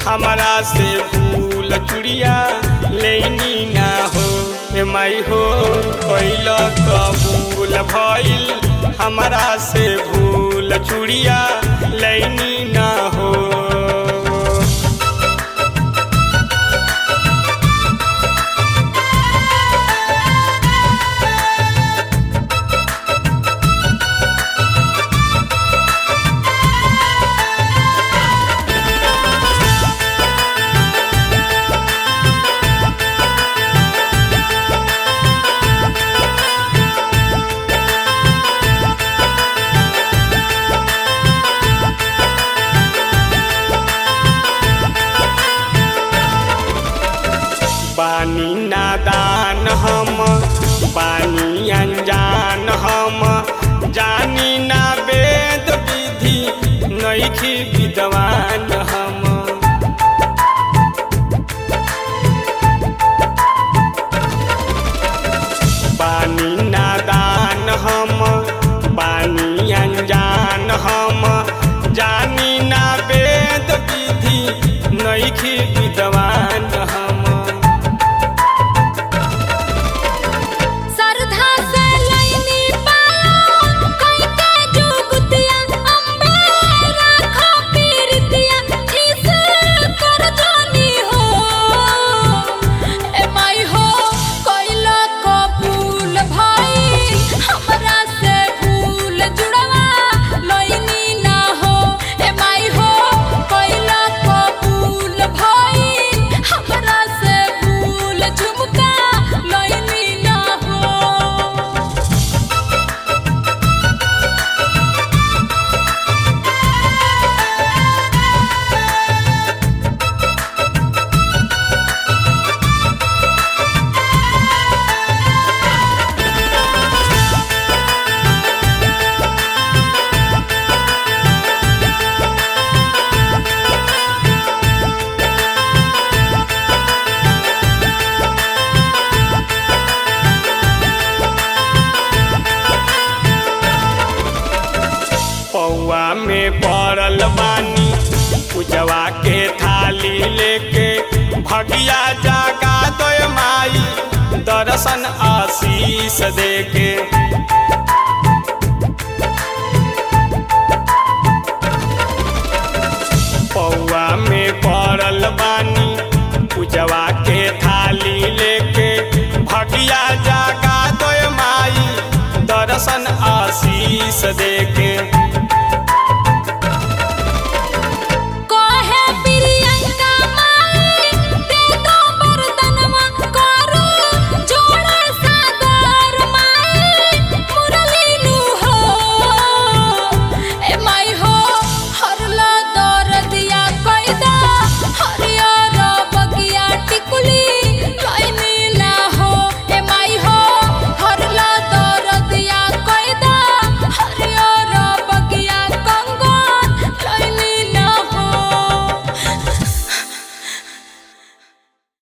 हमरा से भूल चुड़िया लेनी ना हो ए माई हो कैल कबूल भइल हमरा से भूल चुड़िया लेनी ना हो बानी नादान हम बानी अनजान हम जानी ना वेद विधि नैखी विद्वान हम बानी नादान हम बानी अनजान हम जानी ना वेद विधि नैखी विद्वान हम सरधा से लईनी पालो कई के जुगतिया अम्बे राखो पीरतिया इस कर जानी हो ए माई हो कोइला कबूल भाई हमरा से भूल जुड़वा लईनी ना हो ए माई हो कोइला कबूल भाई हमरा से भूल झुमका लईनी ना हो पौआ में पड़ल बानी पूजवा के थाली लेके भगिया जागा दो माई दर्शन आशीष देके पौआ में पड़ल बानी पूजवा के थाली लेके भगिया जागा दो माई दर्शन आशीष देके